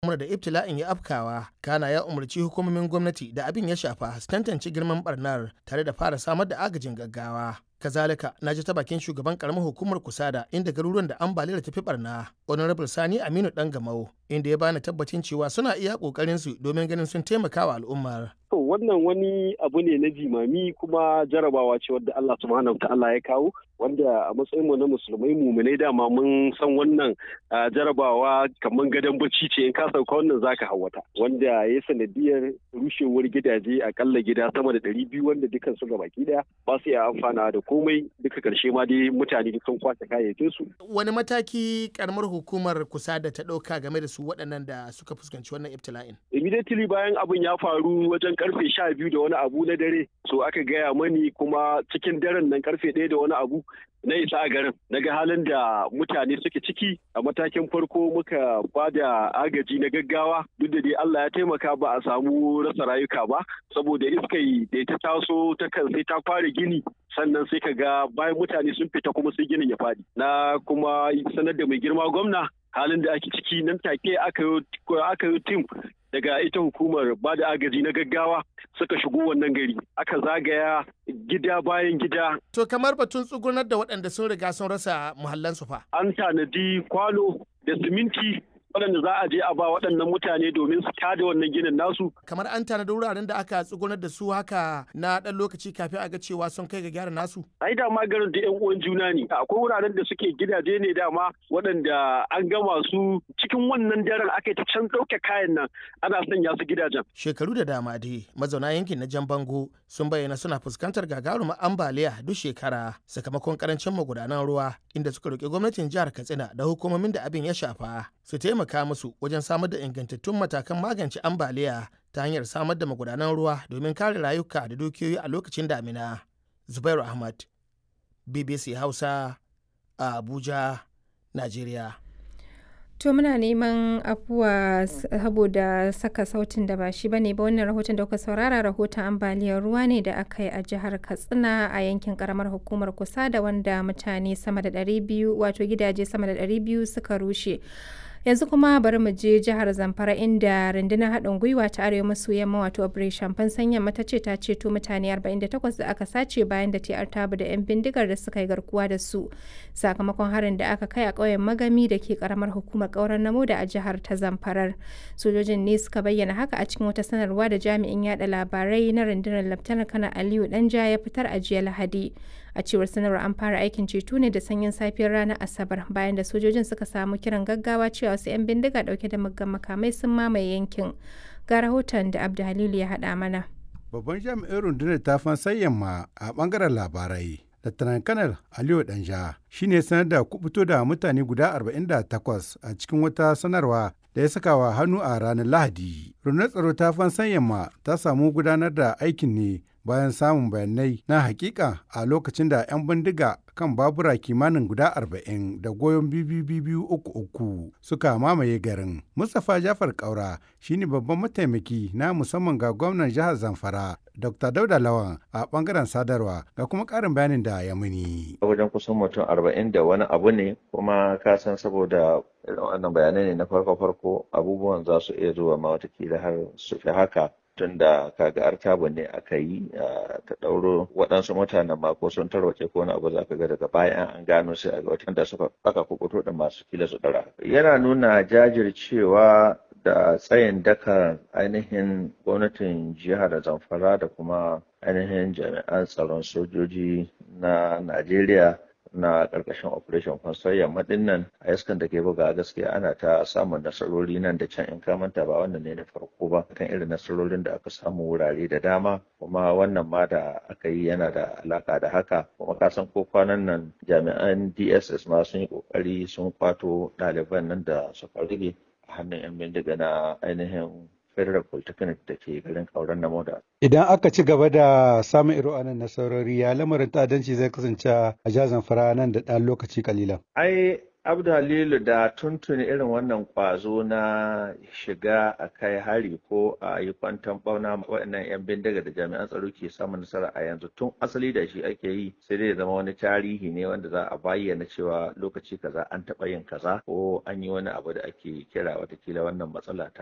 al'umma da ibtila'in ya afkawa kana ya umarci hukumomin gwamnati da abin ya shafa su tantance girman barnar tare da fara samar da agajin gaggawa kazalika na ji ta bakin shugaban karamar hukumar kusada inda garuruwan da ambaliyar tafi barna honorable sani aminu dan gamau inda ya bani tabbacin cewa suna iya kokarin su domin ganin sun taimaka wa al'ummar To wannan wani abu ne na jimami kuma jarabawa ce wadda Allah subhanahu ta'ala ya kawo wanda a matsayin mu na musulmai muminai dama mun san wannan jarabawa kamar gadon bacci ce in ka sauka wannan zaka hawata wanda ya sanadiyar rushewar gidaje akalla gida sama da ɗari biyu wanda dukkan su baki daya ba su iya amfana da komai duka karshe ma dai mutane sun kwace kayayyakin su. Wani mataki karamar hukumar kusa da ta ɗauka game da su waɗannan da suka fuskanci wannan ibtila'in? Immediately bayan abin ya faru wajen karfe sha biyu da wani abu na dare so aka gaya mani kuma cikin daren nan karfe ɗaya da wani abu na isa a garin daga halin da mutane suke ciki a matakin farko muka ba da agaji na gaggawa duk da dai Allah ya taimaka ba a samu rasa rayuka ba saboda iskai da ta taso ta kan sai ta fara gini sannan sai ka ga bayan mutane sun fita kuma sai ginin ya faɗi na kuma sanar da mai girma gwamna halin da ake ciki nan take aka yi tim daga ita hukumar ba da agaji na gaggawa suka shigo wannan gari aka zagaya gida bayan gida. To kamar batun tsugunar da waɗanda sun riga sun rasa muhallansu fa. An tanadi kwano da siminti waɗanda za a je a ba waɗannan mutane domin su tada wannan ginin nasu. Kamar an tanadi wuraren da aka tsugunar da su haka na ɗan lokaci kafin a ga cewa sun kai ga gyara nasu. Ai da ma garin da 'yan uwan juna ne. Akwai wuraren da suke gidaje ne dama waɗanda an gama su cikin wannan daren aka yi ta can ɗauke kayan nan ana sanya su gidajen. Shekaru da dama dai mazauna yankin na Jan Bango sun bayyana suna fuskantar gagarumar ambaliya duk shekara sakamakon karancin magudanan ruwa inda suka roƙi gwamnatin jihar Katsina da hukumomin da abin ya shafa su taimaka musu wajen samar da ingantattun matakan magance ambaliya ta hanyar samar da magudanan ruwa domin kare rayuka da dukiyoyi a lokacin damina. Zubairu Ahmad, BBC Hausa, a Abuja, Najeriya. To muna neman afuwa saboda saka sautin da ba shi ba ne ba wannan rahoton da kuka saurara rahoton ambaliyar ruwa ne da aka yi a jihar Katsina a yankin karamar hukumar kusa da wanda mutane sama da 200 wato gidaje sama da 200 suka rushe. yanzu kuma bari mu je jihar zamfara inda rundunar haɗin gwiwa ta arewa maso yamma wato operation fansan yamma ta ce ta ceto mutane 48 da aka sace bayan da ta artabu da 'yan bindigar da suka yi garkuwa da su sakamakon harin da aka kai a ƙauyen magami da ke karamar hukumar ƙauren namo da a jihar ta zamfarar sojojin ne suka bayyana haka a cikin wata sanarwa da jami'in yada labarai na rundunar laftanar kana aliyu danja ya fitar a jiya lahadi a cewar sanarwar an fara aikin ceto ne da sanyin safiyar ranar asabar bayan da sojojin suka samu kiran gaggawa cewa wasu 'yan bindiga dauke da muggan makamai sun mamaye yankin ga rahoton da abdu halilu ya haɗa mana babban jami'in rundunar ta fansan yamma a bangaren labarai Lieutenant Kanal Aliyu Danja shi ne sanar da kubuto da mutane guda 48 a cikin wata sanarwa da ya saka wa hannu a ranar Lahadi. Rundunar tsaro ta fansan yamma ta samu gudanar da aikin ne bayan samun bayanai na hakika a lokacin da 'yan bindiga kan babura kimanin guda 40 da goyon biyu uku uku suka mamaye garin. Mustapha Jafar Kaura shine babban mataimaki na musamman ga gwamnan jihar Zamfara Dr. Dauda Lawan a bangaren sadarwa ga kuma karin bayanin da ya muni. Wajen kusan mutum arba'in da wani abu ne kuma ka san saboda irin wannan bayanai ne na farko-farko abubuwan za su iya zuwa ma watakila har su fi haka tun da kaga artabu ne aka yi ta ɗauro waɗansu mutanen ma ko sun tarwace ko wani abu za ka ga daga bayan an gano sai a ga watan da suka aka kukuto da masu kila su ɗara. Yana nuna jajircewa da tsayin daka ainihin gwamnatin jihar zamfara da kuma ainihin jami'an tsaron sojoji na najeriya na ƙarƙashin operation fansar yamma din nan a iskan da ke buga gaskiya ana ta samun nasarori nan da can in kamanta ba wannan ne na farko ba kan irin nasarorin da aka samu wurare da dama kuma wannan ma da aka yi yana da alaka da haka kuma ka san ko kwanan nan jami'an dss ma sun yi kokari sun kwato ɗaliban nan da suka rige a hannun 'yan bindiga na ainihin federal polytechnic da ke garin kauran na moda. Idan aka ci gaba da samun iro anan nasarori ya lamarin ta'addanci zai kasance a jazan fara nan da ɗan lokaci kalilan. Ai Abdu Halilu da tuntuni irin wannan kwazo na shiga a kai hari ko a yi kwantan bauna waɗannan 'yan bindiga da jami'an tsaro ke samun nasara a yanzu tun asali da shi ake yi sai dai zama wani tarihi ne wanda za a bayyana cewa lokaci kaza an taɓa yin kaza ko an yi wani abu da ake kira watakila wannan matsala ta